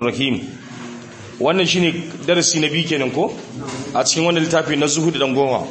rahim wannan shine darasi na biyu kenan ko a cikin wannan littafi na zuhud dan goma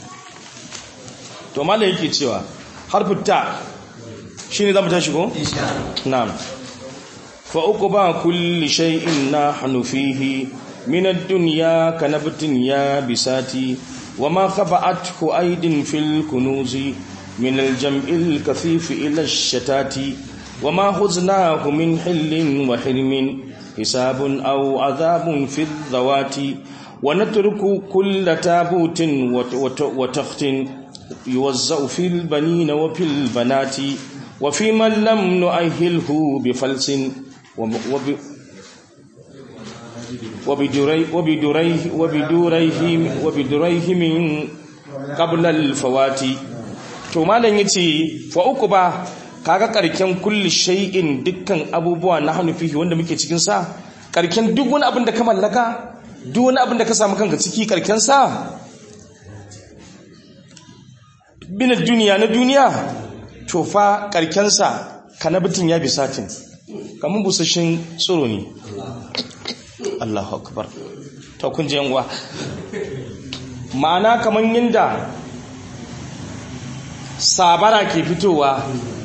to malai yake cewa harfin ta shine zamu tashi ko na'am fa uqba kulli shay'in nahnu fihi min ad-dunya kanabtin ya bisati wama khaba'athu aydin fil kunuzi min al-jam'il kathif ila ash-shatati wama huznaahu min hillin wa hirmin حساب أو عذاب في الذوات ونترك كل تابوت وتخت يوزع في البنين وفي البنات وفي من لم نؤهله بفلس وبدريه وبدريه وبدريه من قبل الفوات to malam yace fa uku ba kaga karken kulli shay'in dukkan abubuwa na hanufihi wanda muke cikin sa karken duk wani abin da ka mallaka duk wani abin da ka samu kanka ciki karken sa binar duniya na duniya to fa karken sa kanabitin ya bisatin kamun busashin tsoro ne Allahu akbar to kun ji yanwa ma'ana kaman yanda sabara ke fitowa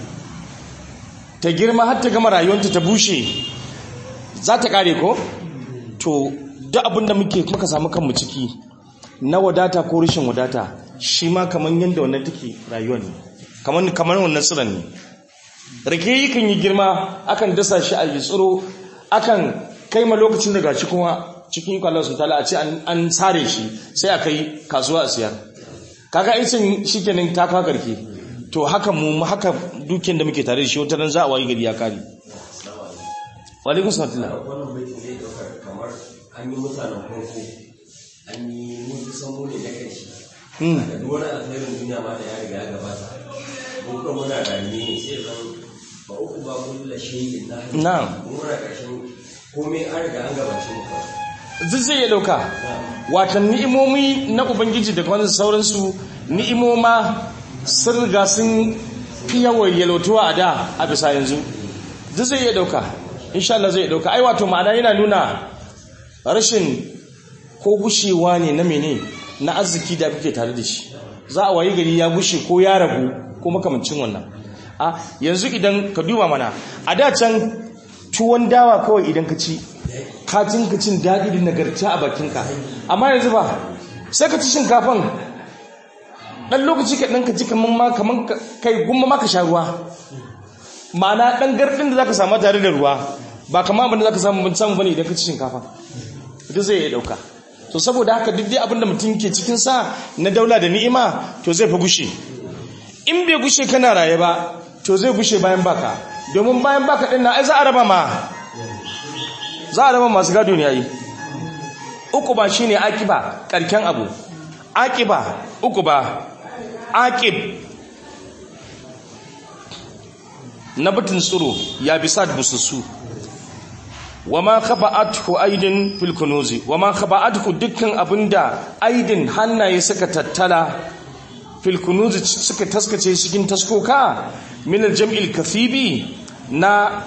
ta girma har ta gama rayuwanta ta bushe za ta kare ko to duk abinda muke muka samu kanmu ciki na wadata ko rashin wadata shi ma kamar yadda wannan take rayuwa ne kamar kamar wannan tsiran ne rake yakan yi girma akan dasa shi a yi tsiro akan kai ma lokacin da gashi kuma cikin ikon Allah subhanahu a ce an sare shi sai a kai kasuwa a siyar kaga aisin shikenan ta kawo karke to haka mu haka dukiyar da muke tare da shi wata ran za a wayi gari ya kare wa alaikum salam wannan bai ne daukar kamar an yi mutanen farko an yi mun san mu ne na karshe da duk wani alkhairin duniya ma da ya riga ya gabata mun kuma muna rayuwa ne sai zan ba uku ba kullu shay'in na na'am mun muna karshen komai an riga an gabace mu kawai duk zai ya dauka watan ni'imomi na ubangiji da kwanan sauransu ni'imoma sun riga sun fi yawan yalautuwa a da a bisa yanzu duk zai iya dauka insha Allah zai dauka ai wato ma'ana yana nuna rashin ko gushewa ne na mene na arziki da muke tare da shi za a wayi gari ya gushe ko ya ragu ko makamancin wannan a yanzu idan ka duba mana a da can tuwon dawa kawai idan ka ci ka ka cin daɗi da nagarta a bakinka amma yanzu ba sai ka ci shinkafan ɗan lokaci ka ɗan ka ci kamar ma kamar kai gumma ma ka sha ruwa ma'ana ɗan garɗin da za ka samu tare da ruwa ba kama abin da za ka samu ban samu bane idan ka ci shinkafa ita zai iya ɗauka to saboda haka duk dai abin da mutum ke cikin sa na daula da ni'ima to zai fa gushe in bai gushe kana raye ba to zai gushe bayan baka domin bayan baka ɗin na ai za a raba ma za a raba masu gado ne yayi uku ba shine akiba karken abu akiba uku ba akib na batun tsiro ya bisa da busussu wama khaba'athu aidin fil kunuzi wama khaba'athu dukkan abinda aidin hannaye suka tattala fil kunuzi suka taskace cikin taskoka min al-jam'il kathibi na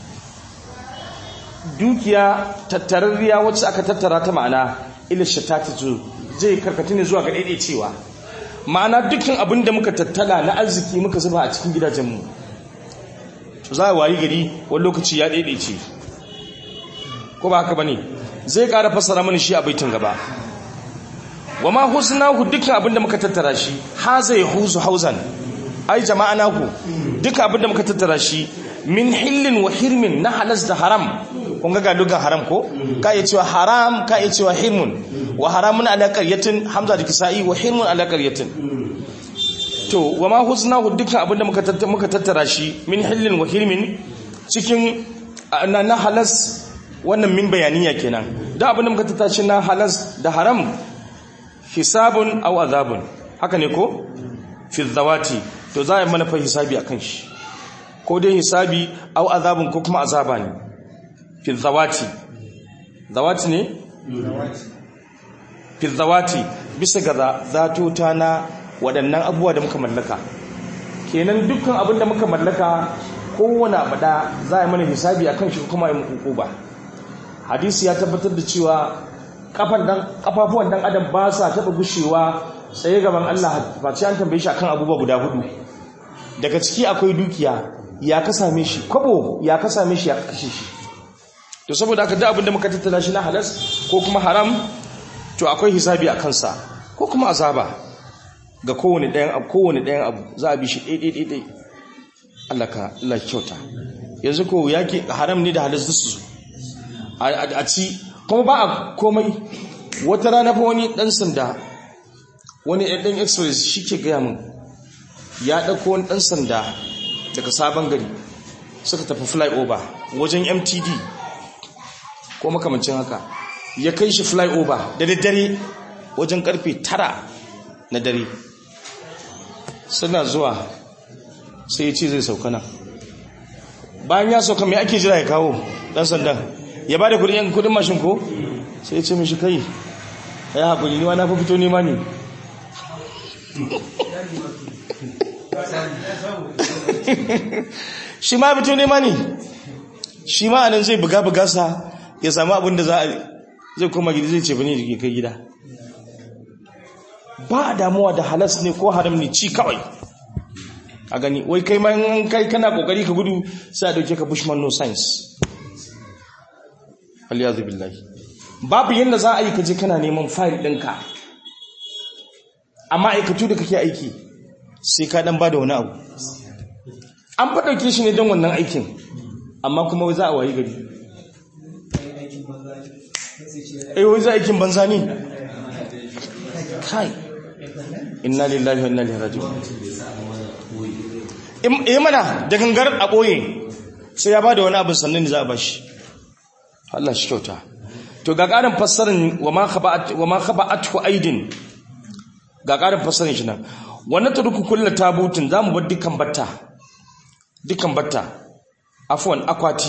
dukiya tattararriya wacce aka tattara ta ma'ana ila shatati zu zai karkata ne zuwa ga cewa ma'ana dukkan abin da muka tattala na arziki muka zuba a cikin gidajenmu to za a wayi gari wani lokaci ya ce. ko ba haka bane zai ƙara fassara mana shi a baitin gaba wa ma husnahu dukkan abin da muka tattara shi ha zai huzu hauzan ai jama'a naku dukkan abin da muka tattara shi min hillin wa hirmin na halas da haram kun ga lugan haram ko ka iya cewa haram ka iya cewa hirmun wa haramun ala qaryatin hamza da kisa'i wa hirmun ala qaryatin to wa ma husnahu dukkan abinda muka tattara muka tattara shi min hillin wa hirmin cikin na, na halas wannan min bayaniya kenan da abinda muka tattara shi na halas da haram hisabun aw azabun haka ne ko fi zawati to za a yi mana fa hisabi akan shi ko dai hisabi au azabun ko kuma azaba ne fi zawati zawati ne fi zawati bisa ga zatota na waɗannan abubuwa da muka mallaka kenan dukkan abin da muka mallaka kowane abu da za a yi mana hisabi akan shi kuma yi muku ba hadisi ya tabbatar da cewa kafan dan kafafuwan dan adam ba sa taba gushewa tsaye gaban Allah face an tambaye shi akan abubuwa guda hudu daga ciki akwai dukiya ya ka same shi kwabo ya ka same shi ya kashe shi to saboda haka duk abinda muka tattala shi na halas ko kuma haram to akwai hisabi a kansa ko kuma azaba ga kowane ɗayan abu kowane ɗayan abu za a bi shi ɗai ɗai ɗai Allah ka Allah kyauta yanzu ko yake haram ne da halas su a ci kuma ba a komai wata rana fa wani ɗan sanda wani ɗan express shi ke gaya min ya ɗauko wani ɗan sanda daga sabon gari suka tafi flyover wajen mtd ko makamancin haka ya kai shi flyover da daddare wajen karfe tara na dare suna zuwa sai ya ce zai sauka nan bayan ya sauka mai ake jira ya kawo ɗan sandan ya ba da kudin kudin mashin ko sai ya ce mishi kai ya haƙuri ni wa na fi fito nema ne shi ma fito nema ne shi ma anan zai buga buga sa ya samu abin da za a zai koma gida zai ce bane da kai gida ba damuwa da halas ne ko haram ne ci kawai a gani wai kai ma in kai kana kokari ka gudu sai a dauke ka bushman no science aliyazu billahi babu yadda za a yi kaje kana neman fayil ɗinka a ma'aikatu da kake aiki sai ka dan bada wani abu an faɗauke shi ne don wannan aikin amma kuma za a wayi gari eh wai za aikin banza ne kai inna lillahi wa inna ilaihi raji'un eh mana da gangar a boye sai ya bada wani abu sannan ne za a bashi Allah shi kyauta to ga ƙarin fassarin wa ma khaba'at wa ma khaba'atu aidin ga ƙarin fassarin shi nan wannan turku kullu tabutin zamu bar dukkan batta dukkan batta afwan akwati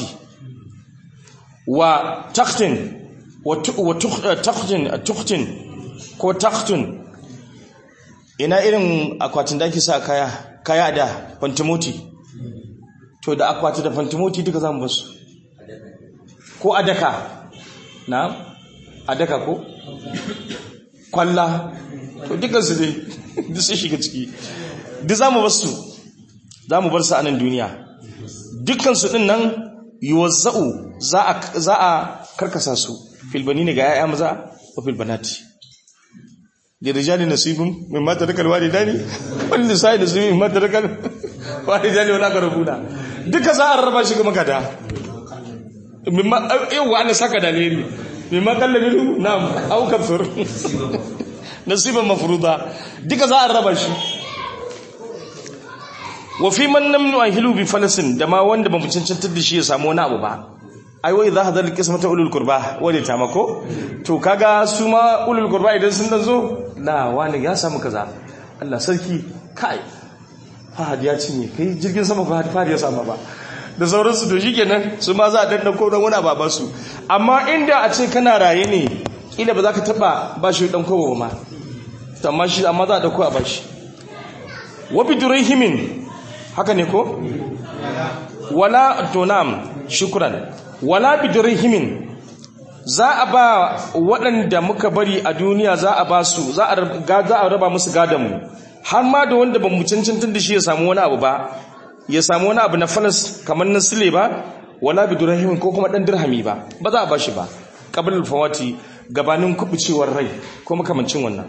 wa takhtin wa takhtin takhtin ko takhtun ina irin akwatin da ake sa kaya kaya da fantimoti to da akwati da fantimoti duka zamu basu ko adaka na adaka ko kwalla to duka su dai duk sun shiga ciki duk zamu bar su zamu bar su a nan duniya dukkan su din nan yuwazza'u za a za a karkasa su fil banini ga yaya maza wa fil banati da rijali nasibun mimma tarakal walidani wal nisa'i nasibun mimma tarakal walidani wala karabuna duka za a rarraba shi ga magada mimma yawa ana saka dalili mimma kallabiru na'am au kafir nasiban mafruda duka za a raba shi wa fi man lam nu'ahilu bi falasin da ma wanda ba mu cancantar da shi ya samu wani abu ba ai wai za hadal qismata ulul qurba wani ta mako to kaga su ma ulul qurba idan sun dan zo la wani ya samu kaza Allah sarki kai fahad ya cinye kai jirgin sama fahad fahad ya samu ba da sauransu to shikenan su ma za a danna ko dan wani ba su amma inda a ce kana raye ne kila ba za ka taba ba shi dan kowa ma to amma shi amma za a dauko a bashi wa bidurhimin haka ne ko wala tonam shukran wala bidurhimin za a ba waɗanda muka bari a duniya za a ba su za a raba musu mu har ma da wanda ba mu cancantar da shi ya samu wani abu ba ya samu wani abu na falas kamar na sile ba wala bidurhimin ko kuma ɗan dirhami ba ba za a ba shi ba qablul fawati gabanin kubucewar rai ko makamancin wannan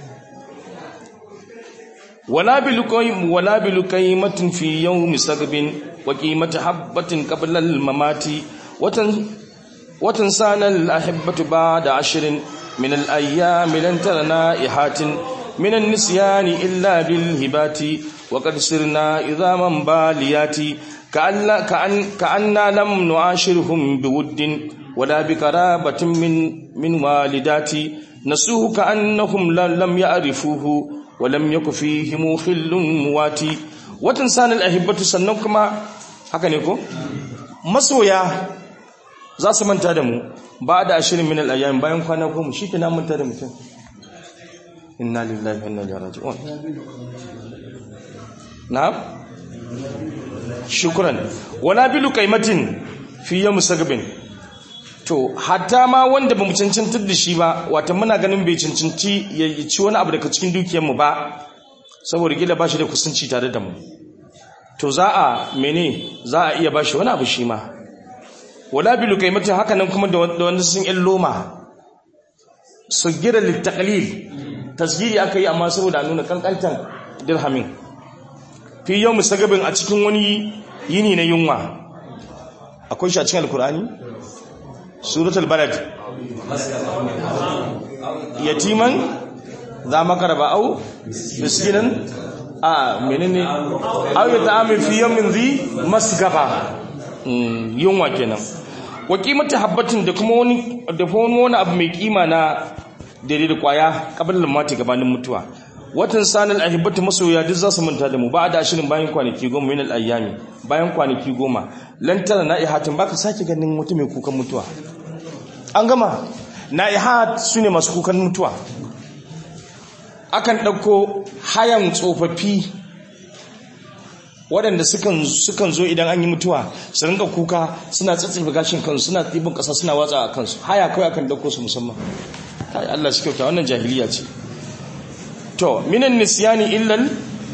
ولا بلقيم ولا بلقيمة في يوم سقب وقيمة حبة قبل الممات وتن وتنسانا الأحبة بعد عشر من الأيام لن ترى نائحات من النسيان إلا بالهبات وقد سرنا إذا من باليات كأن كأن كأننا لم نعاشرهم بود ولا بقرابة من من والدات نسوه كأنهم لم يعرفوه walam yaku fihim khillun muwati watan sanal ahibatu sannan kuma haka ne ko masoya za su manta da mu ba da ashirin min al-ayyam bayan kwana goma shi ke na manta da mutum inna lillahi wa inna ilaihi raji'un na'am shukran wala bilu qaimatin fi yawm sagbin to hatta ma wanda ba mu cancantar da shi ba wata muna ganin bai cancanci ya ci wani abu daga cikin dukiyarmu ba saboda gila ba shi da kusanci tare da mu to za a mene za a iya ba shi wani abu shi ma wala bilu kaimatin haka nan kuma da wanda sun yan loma su gira littakalil tasgiri aka yi amma saboda nuna kankantan dirhamin fi yau musagabin a cikin wani yini na yunwa akwai shi a cikin alkur'ani suratul balad yatiman za makaraba au miskinan a menene au ya ta'amin fi yawmin zi masgaba yunwa kenan wa qimatu habbatin da kuma wani da kuma wani abu mai kima na daidai da kwaya kabilan mati gabanin mutuwa watan sanal ahibbatu masoya duk za su manta da mu ba da ashirin bayan kwanaki goma min al-ayyami bayan kwanaki goma lan tara na'ihatin baka sake ganin mutum mai kukan mutuwa an gama na'ihat sune masu kukan mutuwa akan dauko hayan tsofaffi waɗanda sukan sukan zo idan an yi mutuwa su rinka kuka suna tsatsifa gashin kansu suna ɗibin ƙasa suna watsa a kansu haya kawai akan dauko su musamman kai Allah shi kyauta wannan jahiliya ce to minan nisyani illal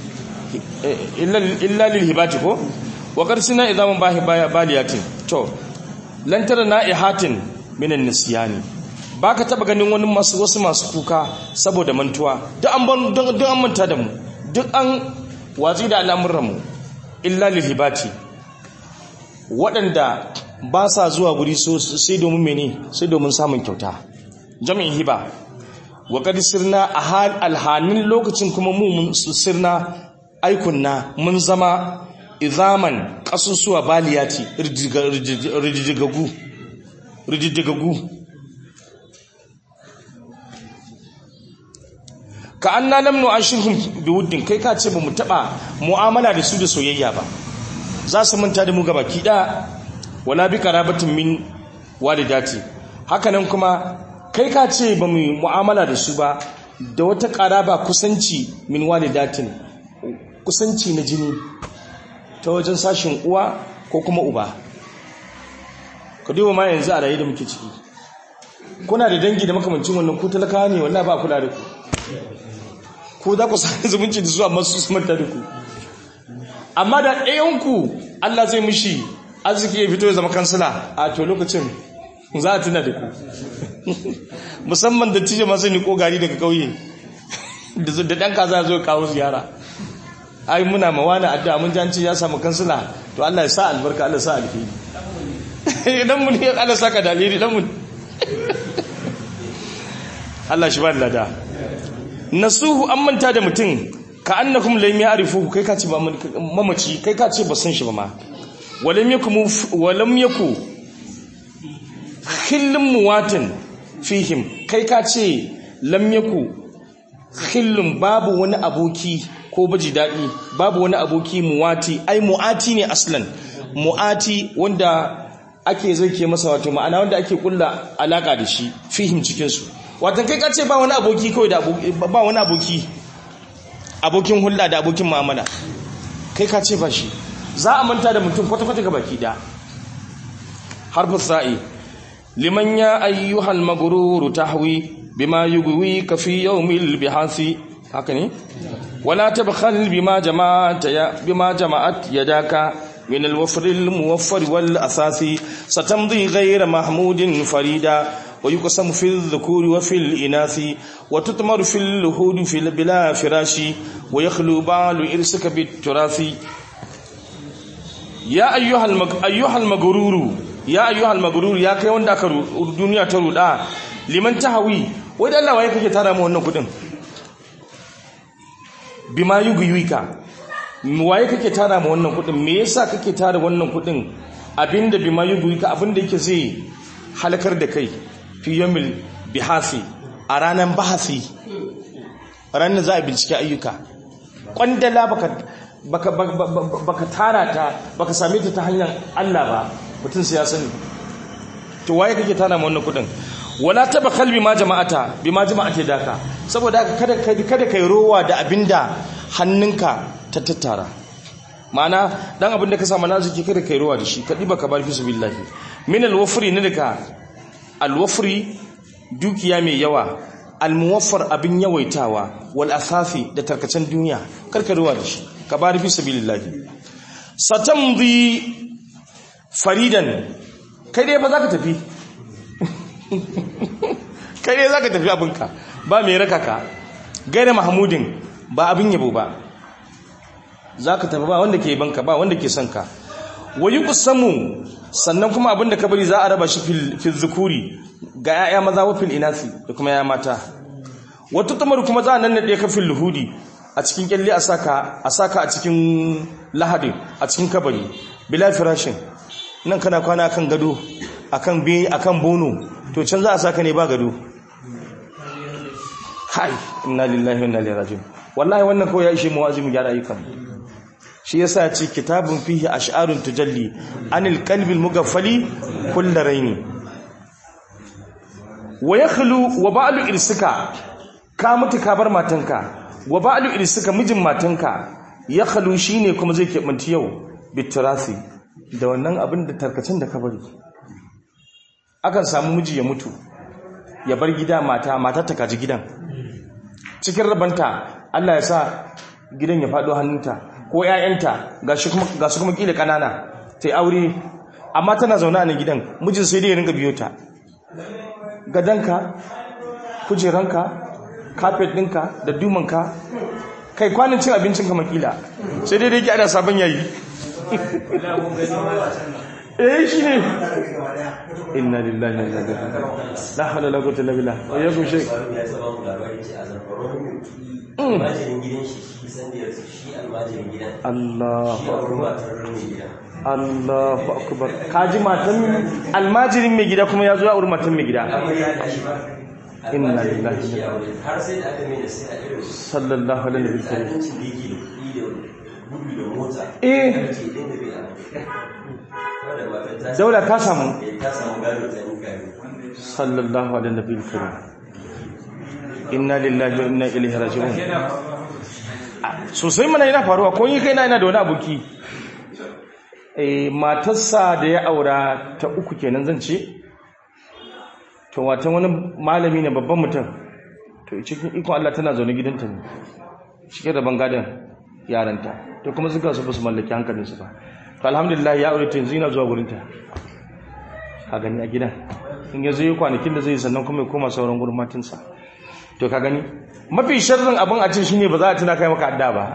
illa lil hibati ko wa qarsina idaman bahi baliyatin to lan tara na'ihatin minan nisyani baka taba ganin wani masu wasu masu kuka saboda mantuwa duk an ban duk an manta da mu duk an watsi da al'amuran mu illa lil hibati waɗanda ba sa zuwa guri sai domin mene sai domin samun kyauta jami'in hiba wa kad sirna a hal alhanin lokacin kuma mu mun sirna aikunna mun zama izaman kasusuwa baliyati rijigagu rijigagu ka anna lam nu'ashirhum biwuddin kai ka ce ba mu taba mu'amala da su da soyayya ba za su manta da mu gaba kida wala bi qarabatin min walidati hakanan kuma kai ka ce ba mu mu'amala da su ba da wata ƙaraba kusanci min walidatin kusanci na jini ta wajen sashin uwa ko kuma uba ka duba ma yanzu a rayu da muke ciki kuna da dangi da makamancin wannan ku talakawa ne wallahi ba kula da ku ko za ku sami zumunci da su amma su su manta da ku amma da ɗayanku Allah zai mishi arziki ya fito ya zama kansila a to lokacin za a tuna da ku musamman da tije masu niko gari daga kauye da ɗan kaza zo kawo ziyara ai muna mawana addu'a mun janci ya samu kansila to Allah ya sa albarka Allah ya sa alheri idan mun yi Allah saka da alheri dan mun Allah shi ba lada nasuhu an manta da mutum ka annakum lam ya'rifu kai ka ce ba mamaci kai ka ce ba san shi ba ma walam yakum walam yaku khillun muwatin fihim kai ka ce lam yaku khillun babu wani aboki ko baji dadi babu wani aboki muwati ai muati ne aslan muati wanda ake zake masa wato ma'ana wanda ake kulla alaka da shi fihim cikin su wato kai ka ce ba wani aboki kawai da ba wani aboki abokin hulɗa da abokin mu'amala kai ka ce ba shi za a manta da mutum kwata-kwata ga baki da harfin sa'i liman ya ayyuhal magururu tahwi bima yugwi ka fi yawmil bihasi haka ne wala tabkhal bima jama'at ya bima jama'at yadaka min al-wafr al-muwaffar wal asasi satamdi ghayra mahmudin farida ويقسم في الذكور وفي الإناث وتتمر في اللهود في بلا فراش ويخلو بال إرسك بالتراث يا أيها المج... أيها المغرور يا أيها المغرور يا كي وندا الدنيا ترودا liman tahawi wai da Allah waye kake tara mu wannan kudin bima yuguyuka waye kake tara mu wannan kudin me yasa kake tara wannan kudin abinda bima yuguyuka abinda yake zai halakar da kai fi yamil bihasi a ranar bahasi ranar za a bincike ayyuka kwandala baka baka baka tara ta baka same ta ta hanyar Allah ba mutum sai ya sani to waye kake tara mu wannan kudin wala tabakal bima jama'ata bima jama'ate daka saboda haka kada kada kai rowa da abinda hannunka ta tattara ma'ana dan abinda ka samu naziki kada kai rowa da shi kadi baka bar fi billahi min alwafri ne daga alwafri dukiya mai yawa almuwaffar abin yawaitawa wal asafi da tarkacen duniya karka ruwa da shi ka bari fi sabilillahi satamdi faridan kai dai ba za ka tafi kai dai za ka tafi abinka ba mai raka ka gaira mahamudin ba abin yabo ba za ka tafi ba wanda ke banka ba wanda ke son ka wayi kusamu sannan kuma abin da ka bari za a raba shi fil zukuri ga 'ya'ya maza wa fil inasi da kuma 'ya'ya mata wata tamar kuma za a nan naɗe ka fil luhudi a cikin kyalle a saka a saka a cikin lahadin a cikin kabari bila firashin nan kana kwana akan gado akan be akan bono to can za a saka ne ba gado hai inna lillahi wa inna ilaihi raji'un wallahi wannan kawai ya ishe mu azumi gyara ayyukan shi yasa ya ce kitabun fihi ash'arun tujalli anil qalbil mugaffali kullu raini wa yakhlu wa ba'lu irsika ka mutu ka bar matanka wa ba'lu irsika mijin matanka yakhlu shine kuma zai kebanti yau bitirasi da wannan abin da tarkacin da ka bari akan samu miji ya mutu ya bar gida mata mata ta kaji gidan cikin rabanta Allah ya sa gidan ya faɗo hannunta ko ƴaƴanta gashi kuma gasu kuma kila kanana tai aure amma tana zaune a nan gidan mijin sai dai ya ringa biyo ta gadanka kujeranka carpet ɗinka da dumanka kai kwanin cin abincin ka makila sai dai dai ki ana sabon yayi eh shi ne inna lillahi wa inna ilaihi raji'un la hawla wala quwwata illa billah wa yakum shay ya saba mu labari ce a zarfaron almajirin gidan shi shi san da yarsu shi almajirin gidan Allahu shi a wurin matar mai gidan Allahu akbar kaji matan almajirin mai gida kuma ya zo ya auri matan mai gida amarya da shi ba Inna almajirin lillahi wa shi a wurin har sai da aka mai da sai a irin sallallahu alaihi wa sallam tsanancin da yake da kuɗi da gudu da mota Eh. aka ce idan da bai a wadda matar ta daula ka samu Eh, ta samu gado ta yi gado sallallahu alaihi wa sallam inna lillahi wa inna ilaihi raji'un sosai mana yana faruwa ko yi kai na yana da wani aboki eh matarsa da ya aura ta uku kenan zan ce to watan wani malami ne babban mutum to cikin ikon Allah tana zaune gidanta ne cike da bangadan yaranta to kuma suka su ba su mallaki hankalinsu ba to alhamdulillah ya aure ta yanzu yana zuwa gurinta ka gani a gidan in ya zo yi kwanakin da zai yi sannan kuma ya koma sauran gurin matinsa to ka gani mafi sharrin abin a ce shine ba za a tuna kai maka adda ba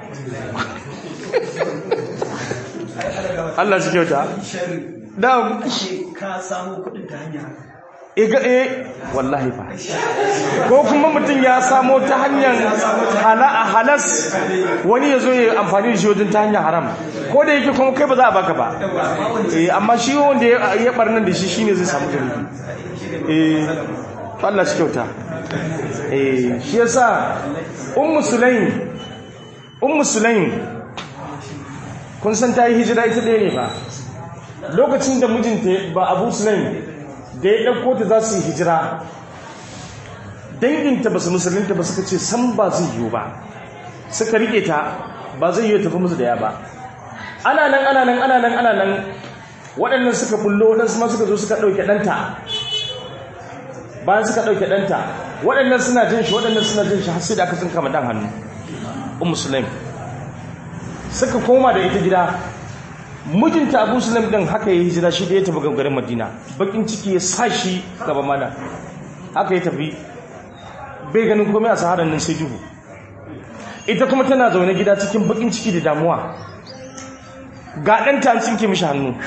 Allah shi kyauta da ka samu kudin ta hanyar iga eh wallahi fa ko kuma mutum ya samo ta hanyar hala a halas wani ya zo ya amfani da shi wajen ta hanyar haram ko da yake kuma kai ba za a baka ba eh amma shi wanda ya ya barnan da shi shine zai samu jaribi eh to Allah shi kyauta eh shi yasa ummu sulaim ummu sulaim kun san ta yi hijira ita ɗaya ne ba lokacin da mijinta ba abu sulaim da ya ɗauko ta za su yi hijira danginta ba su musulunta ba suka ce san ba zai yiwu ba suka rike ta ba zai yiwu tafi musu da ya ba ana nan ana nan ana nan ana nan waɗannan suka bullo waɗansu ma suka zo suka ɗauke ɗanta bayan suka ɗauke ɗanta waɗannan suna jin shi waɗannan suna jin shi har sai da aka tsinka ma ɗan hannu un musulmi suka koma da ita gida mijinta abu sulam din haka ya hijira shi da ya tafi garin madina bakin ciki ya sa shi gaba mana haka ya tafi bai ganin komai a saharar nan sai duhu ita kuma tana zaune gida cikin bakin ciki da damuwa ga ɗanta an tsinke mishi hannu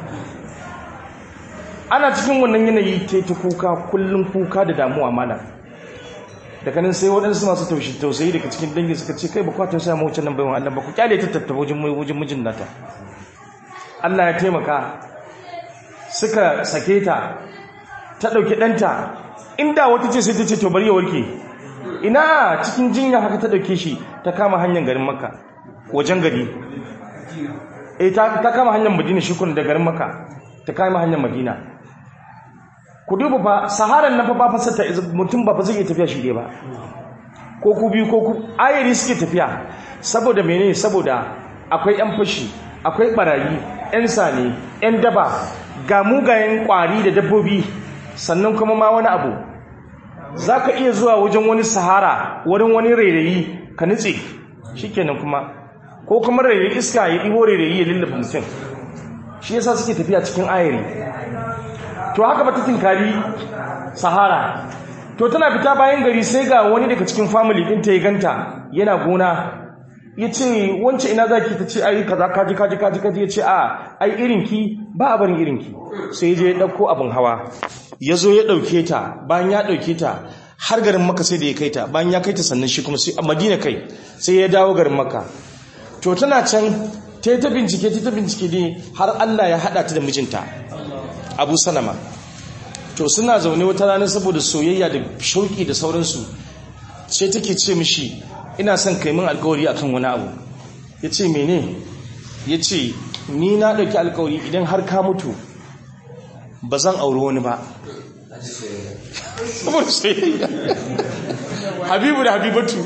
ana cikin wannan yanayi ta ta kuka kullum kuka da damuwa mana daga nan sai waɗansu masu taushi tausayi daga cikin dangi suka ce kai ba kwa tausaya ma wucin nan baiwan Allah ba ku kyale ta tattaba wajen mijin nata Allah ya taimaka suka sake ta ta ɗauki ɗanta inda wata ce sai ta ce to bari ya warke ina cikin jinya haka ta ɗauke shi ta kama hanyar garin maka wajen gari eh ta ta kama hanyar madina shi kun da garin maka ta kama hanyar madina ku duba fa saharan na fa ba fasata mutum ba fa zai iya tafiya shi dai ba ko ku biyu ko ku ayari suke tafiya saboda menene saboda akwai yan fashi akwai barayi yan sane yan daba ga mugayen kwari da dabbobi sannan kuma ma wani abu za ka iya zuwa wajen wani sahara wurin wani rairayi ka nutse shikenan kuma ko kuma rairayi iska ya ɗibo rairayi ya lullaba mutum shi yasa suke tafiya cikin ayari to haka ba ta tinkari sahara to tana fita bayan gari sai ga wani daga cikin family din ta yi ganta yana gona ya ce wance ina za ki ta ce ai kaza kaji kaji kaji kaji ya ce a ai irinki ba a barin irinki sai je ya ɗauko abin hawa ya zo ya ɗauke ta bayan ya ɗauke ta har garin maka sai da ya kai ta bayan ya kai ta sannan shi kuma sai a madina kai sai ya dawo garin maka to tana can ta yi ta bincike ta ta bincike ne har allah ya haɗa ta da mijinta abu salama to suna zaune wata rana saboda soyayya da shauki da sauransu sai take ce mishi ina son kai min alkawari akan wani abu ya ce mene ya ce ni na ɗauki alkawari idan har ka mutu ba zan auri wani ba saboda soyayya habibu da habibatu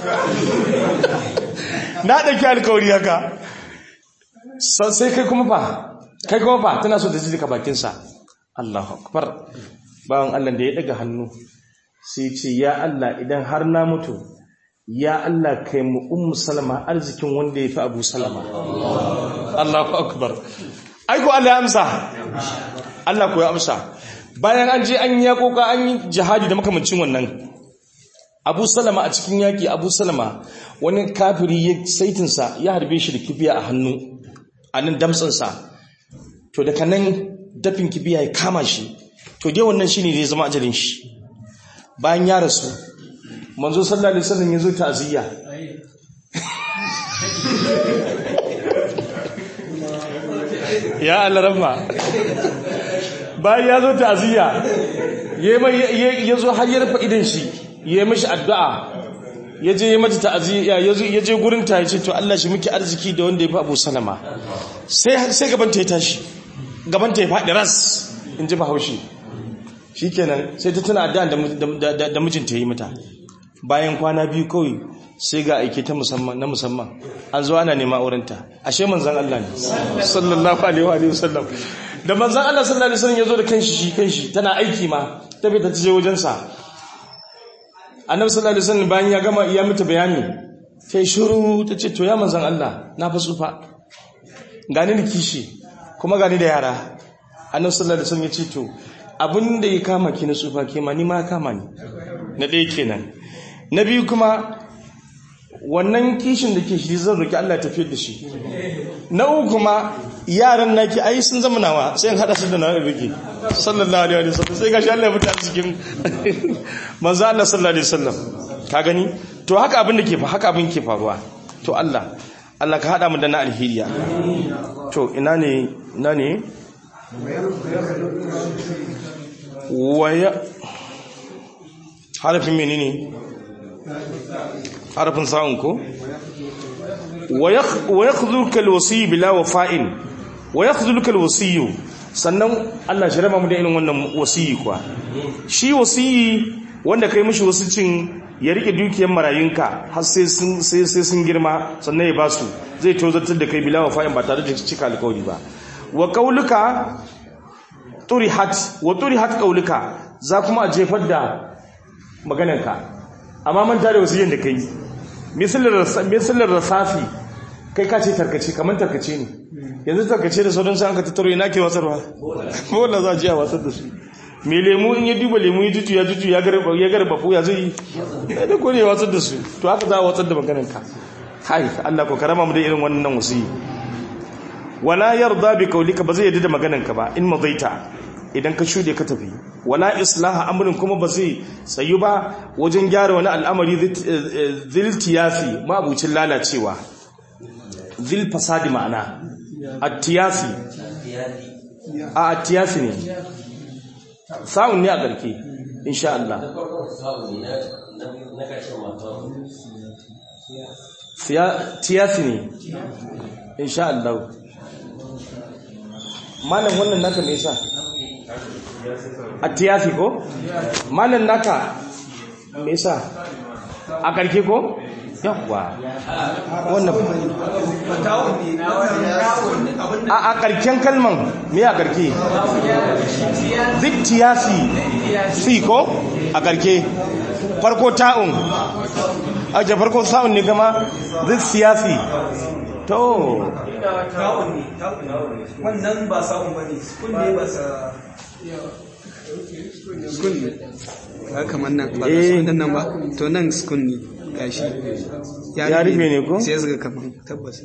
na ɗauki alkawari haka sai kai kuma fa kai kuma fa tana so ta ji daga bakinsa Allahu akbar bawan Allah da ya daga hannu sai ce ya Allah idan har na mutu ya Allah kai mu ummu salama arzikin wanda ya fi abu salama Allahu akbar aiko Allah ya amsa Allah ko ya amsa bayan an je an yi yakoka an yi jihadi da makamancin wannan abu salama a cikin yaki abu salama wani kafiri ya saitinsa ya harbe shi da kibiya a hannu a nan damtsansa to daga nan dafin kibiya ya kama shi to dai wannan shine zai zama ajalin shi bayan ya rasu manzo sallallahu alaihi wasallam yazo ta'ziya ya Allah rahma bayan ya zo ta'ziya yayi yazo har ya rufe idan shi yayi mishi addu'a yaje ya mata ta'ziya yazo yaje gurin ta yace to Allah shi miki arziki da wanda ya fi Abu Salama sai sai gaban ta ya tashi gaban ta ya faɗi ras in ji bahaushe shi kenan sai ta tuna addu'an da mijinta yi mata bayan kwana biyu kawai sai ga aiki ta musamman na musamman an zo ana nema aurenta ashe manzan Allah ne sallallahu alaihi wa sallam da manzan Allah sallallahu alaihi wasallam ya zo da kanshi shi kanshi tana aiki ma ta bai ta je wajensa annabi sallallahu alaihi wasallam bayan ya gama ya mata bayani ta yi shiru ta ce to ya manzan Allah na fa tsufa gani da kishi kuma gani da yara annabi sallallahu alaihi wasallam ya ce to abin da ya kama ki na tsufa ke ma ni ma kama ni na ɗaya kenan na biyu kuma wannan kishin da ke shi zan roki Allah tafiyar da shi na uku kuma yaran naki ai sun zama nawa sai in hada su da nawa rike sallallahu alaihi wasallam sai gashi Allah ya fita cikin manzo Allah sallallahu alaihi wasallam ka gani to haka abin da ke fa haka abin ke faruwa to Allah Allah ka hada mu da na alheriya to ina ne ina ne waya harafin menene harafin sa'un ko wa yakhdhuka alwasiy bila wafa'in wa yakhdhuka alwasiy sannan Allah shi raba mu da irin wannan wasiyi kuwa shi wasiyi wanda kai mishi wasicin ya rike dukiyar marayunka har sai sun sai sai sun girma sannan ya basu zai tozartar da kai bila wafa'in ba tare da cika alƙawari ba wa qauluka turihat wa turihat qauluka za kuma a jefar da maganarka amma man tare wasu yin da kai misalar rasafi kai ka ce tarkace kamar tarkace ne yanzu tarkace da sauran sai an ka tattaro ina ke wasarwa wanda za a ji a wasar da su mai lemu in ya duba lemu ya juju ya juju ya garba ya zai yi ya da kone ya wasar da su to haka za a wasar da maganarka hai Allah ko karama mu da irin wannan wasiyi wala yarda bi qawlika ba zai yarda da maganarka ba in madaita idan ka shude ka tafi wala islaha amrin kuma ba zai tsayu ba wajen gyara wani al'amari ziltiyafi mabucin lalacewa zil fasadi ma'ana attiyasi a attiyasi ne samun ne a ƙarke insha Allah tiyasi ne insha Allah malam wannan naka me yasa atiyasi ko malam naka me yasa a karke ko yawwa wannan Tawun ne na wannan abin da a a karken kalman me a karke zittiyasi fi ko a karke farko ta'un ake farko sa'un ne gama zittiyasi to tawun ne tawun ne wannan ba sa'un ba ne kun ne ba sa skun ne ba kamar nan ba Eh. skun nan ba to nan skun ne gashi Ya rufe ne ko? sai suka kamar tabbas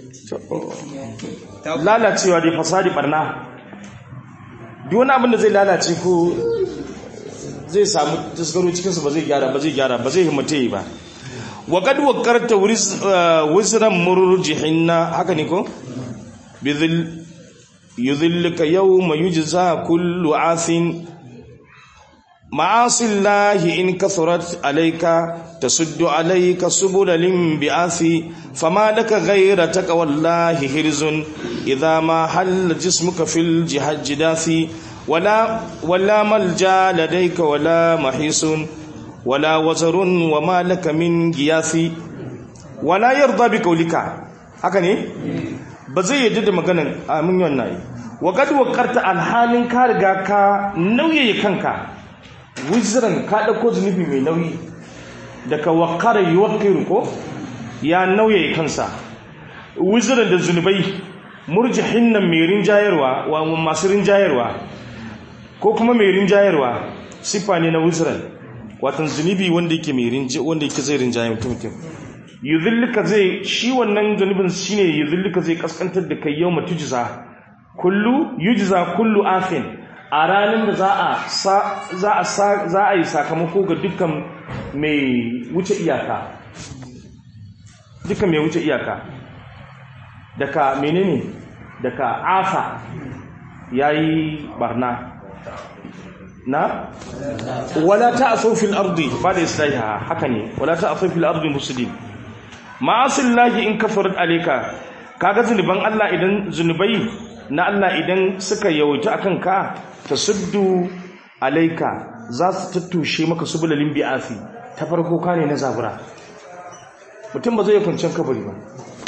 lalacewa da fasadi barna duk wani abin da zai lalace ko zai samu taskaro cikinsu ba zai gyara ba zai gyara ba zai himmata yi ba wa kad wakarta wisran murjihinna haka ne ko bizil yudhilluka yawma yujza kullu asin معاصي الله إن كثرت عليك تسد عليك سبل الانبعاث فما لك غير تقوى الله حرز إذا ما حل جسمك في الجهاد جداث ولا ولا ملجا لديك ولا محيص ولا وزر وما لك من غياث ولا يرضى بقولك هكذا ba zai yadda da maganan amin wannan wa kad waqarta alhalin ka riga ka nauye kanka wizran ka ɗauko zunubi mai nauyi daga wakara yi wakiru ko ya nauye kansa wizran da zunubai murjihin nan mai rinjayarwa wa masu rinjayarwa ko kuma mai rinjayarwa siffa ne na wizran watan zunubi wanda yake mai rinja wanda yake zai rinjaye mutum mutum yuzillika zai shi wannan zunubin shine yuzillika zai kaskantar da kai yau matujza kullu yujza kullu afin a ranar da za a za a za a yi sakamako ga dukkan mai wuce iyaka dukkan mai wuce iyaka daga menene daga afa yayi barna na wala ta'asu fil ardi ba da islahiha haka ne wala ta'asu fil ardi muslim ma'asillahi in kafarat alayka kaga zunuban Allah idan zunubai na Allah idan suka yawaita akan ka tasuddu alayka za su tattushe maka subulalin bi'afi ta farko ka ne na zabura mutum ba zai yi kwanciyar kabari ba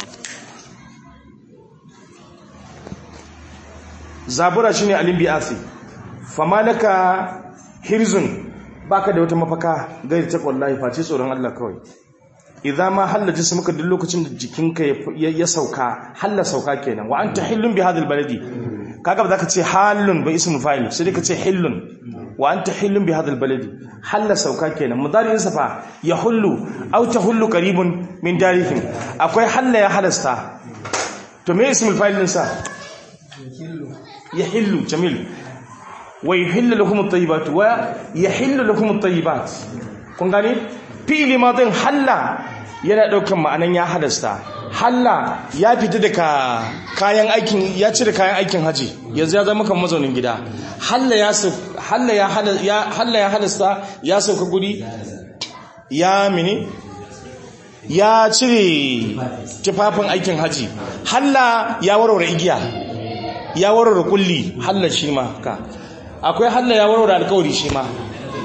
zabura shine alin bi'afi fama laka hirzun baka da wata mafaka gairi ta wallahi face tsoron Allah kawai idan ma halla jismuka duk lokacin da jikinka ya sauka halla sauka kenan wa anta hillun bi hadal baladi kaga ba zaka ce halun ba ismu fa'il sai dai ka ce hillun wa anta hillun bi hadal baladi halla sauka kenan mudari'in sa fa ya hullu aw tahullu qaribun min darihim akwai halla ya halasta to me ismul fa'il din sa yahillu jamil wa yuhillu lakum at-tayyibat wa yahillu lakum at-tayyibat kun gane fi'ili madin halla yana daukan ma'anan ya halasta halla ya fita daga kayan aikin ya cire kayan aikin haji yanzu ya zama kan mazaunin gida halla ya halla ya halla ya halasta ya sauka guri ya mini ya cire tufafin aikin haji halla ya warware igiya ya warware kulli halla shi ma ka akwai halla ya warware alkawari shi ma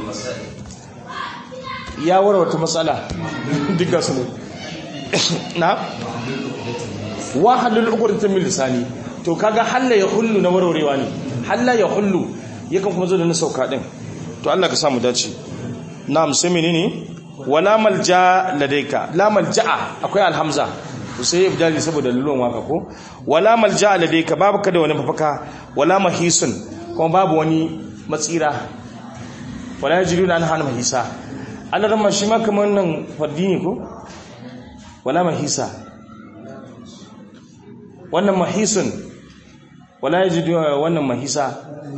ya warware wata matsala duka su ne na wahalul uqdatun min lisani to kaga halla ya hullu na warwarewa ne halla ya hullu yakan kuma zo da na sauka din to Allah ka samu dace na'am sai menene wala malja ladaika la malja'a akwai alhamza to sai ibdali saboda lulun waka ko wala malja ladaika babu kada wani mafaka wala mahisun kuma babu wani matsira wala yajiduna an hana mahisa Allah ramma shi ma kamar nan fardi ne ko wala mahisa wannan mahisun wala yajidu wannan mahisa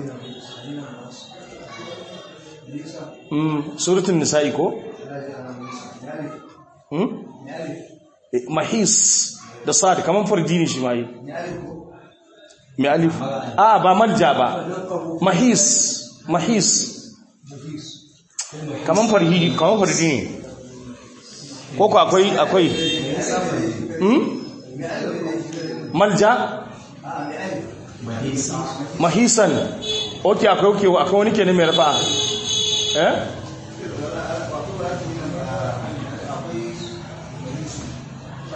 mm suratul nisa'i ko hmm mahis da sad kaman fardi ne shi ma yi mai alif a ba malja ba mahis mahis kaman farhi kaman fardi ne ko ko akwai akwai hmm malja mahisan oke akwai oke akwai wani kenan mai rafa eh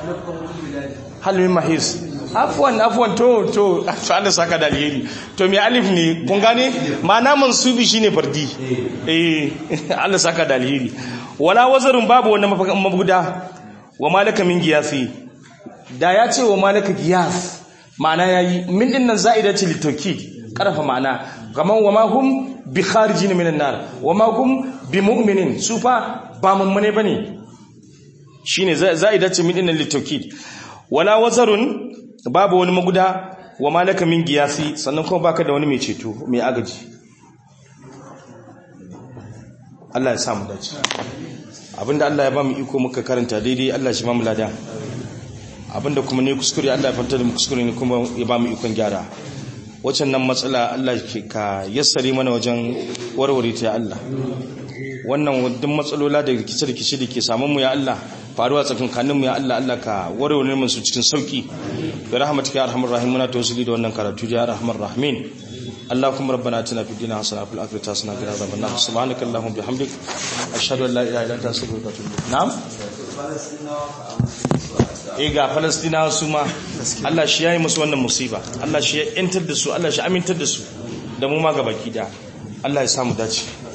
halmin mahis afwan afwan to to to Allah saka da alheri to me alif ne kun gane ma'ana mansubi shine fardi eh Allah saka da alheri wala wazarun babu wani mabuda wa malaka min giyafi da ya ce wa malaka giyaf ma'ana yayi min din nan za'ida ce litauki karfa ma'ana kaman wa ma hum bi kharijin minan nar wa ma hum bi mu'minin su fa ba mummune bane shine za'ida ce min din nan litauki wala wazarun babu wani maguda wa malaka min giyasi sannan kuma baka da wani mai ceto mai agaji Allah ya sa mu dace abinda Allah ya ba mu iko muka karanta daidai Allah shi ba mu lada abinda kuma ne kuskure Allah ya fanta da mu kuskure ne kuma ya ba mu ikon gyara wacan nan matsala Allah ka yassare mana wajen warware ta ya Allah wannan duk matsalola da rikice-rikice da ke samun mu ya Allah faruwa tsakankanin mu ya Allah Allah ka warware mu su cikin sauki bi rahmatika ya arhamar rahim muna tawassuli da wannan karatu ya arhamar rahimin اللهم ربنا اتنا في الدنيا حسنه وفي الاخره حسنه وقنا عذاب النار سبحانك اللهم وبحمدك اشهد ان لا اله الا انت استغفرك واتوب اليك نعم eh ga falastinawa su ma Allah shi yayi musu wannan musiba Allah shi ya yantar da su Allah shi amintar da su da mu ma gabaki da Allah ya samu dace